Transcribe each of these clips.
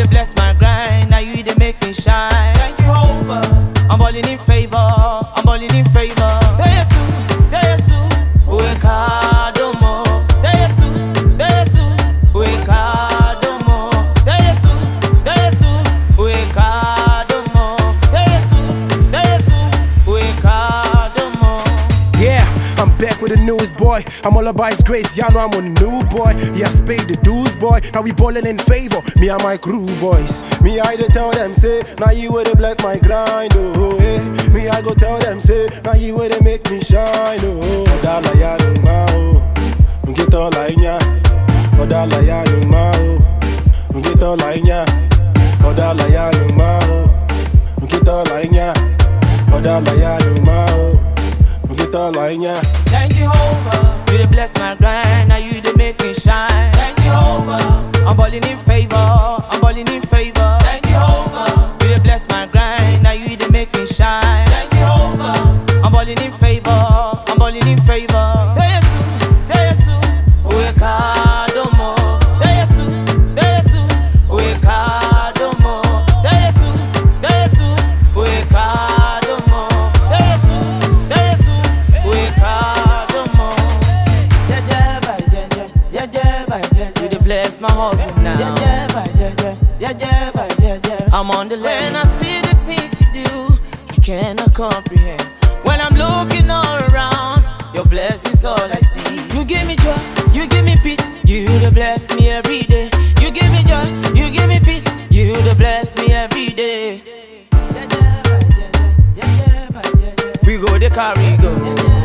dey bless my grind, now you dey make me shine. Thank you, Jehovah. I'm balling in favor, I'm balling in favor. Tell Yesu, tell Yesu, uweka domo. Tell Yesu, tell Yesu, uweka domo. Tell Yesu, tell Yesu, uweka domo. Tell Yesu, tell Yesu, uweka domo. Yeah, I'm back with the newest boy. I'm all about his grace. Y'all know I'm on the new boy. Yeah, spade the dues, boy. Now we ballin' in favor. Me and my crew, boys. Me, I dey tell them, say, now you would bless my grind, oh, eh. Me, I go tell them, say, now you would make me shine, oh. Odala ya no ma, oh. Ngito la inya. Odala ya no ma, oh. Ngito la inya. Odala ya no ma, oh. Ngito la inya. Odala ya no ma, oh. Ngito la inya. Thank you, Jehovah. You dey bless my grind, now you dey make me shine. Thank you, Jehovah. I'm balling in favor, I'm balling in favor. Thank you, Jehovah. You dey bless my grind, now you dey make me shine. Thank you, Jehovah. I'm balling in favor, I'm balling in favor. Tell Yesu, tell Yesu, uweka domo. Tell Yesu, tell Yesu, uweka domo. Tell Yesu, tell Yesu, uweka domo. Tell Yesu, tell Yesu, uweka domo. Jeje by jeje, jeje by jeje. You dey bless my hustle now. Jeje by jeje, jeje by jeje. I'm on the lane. When I see the things you do, I cannot comprehend. When I'm looking all around, your blessings all I see. You give me joy, you give me peace. You dey bless me every day. You give me joy, you give me peace. You dey bless me every day. Jeje by jeje, jeje by jeje. We go the carry go.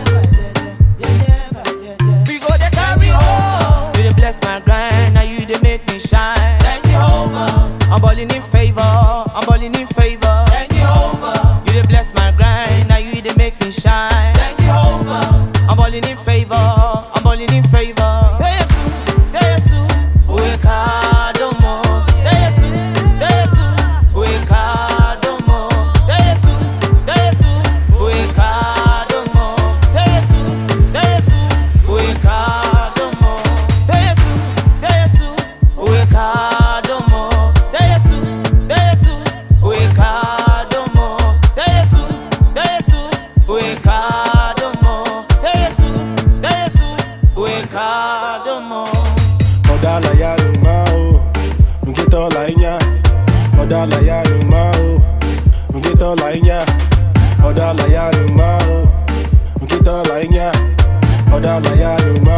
We go the carry home. You dey bless my grind, now you dey make me shine. Thank you, Jehovah. I'm balling in favor, I'm balling in favor. Thank you, Jehovah. You dey bless my grind, now you dey make me shine. Thank you, Jehovah. I'm balling in favor, I'm balling in favor. Tell Yesu, tell Yesu, uweka domo. Tell Yesu, tell Yesu, uweka domo. Tell Yesu, tell Yesu, uweka domo. Tell Yesu, tell Yesu, uweka domo. Tell Yesu, tell Yesu, uweka domo. Tell Yesu, tell Yesu, uweka domo. Tell Yesu, tell Yesu, uweka domo. Tell Yesu, tell Yesu, uweka domo. Odala ya no ma o, ngito la inya. Odala ya no ma o, ngito la inya. Odala ya no ma o, ngito la inya. Odala ya no ma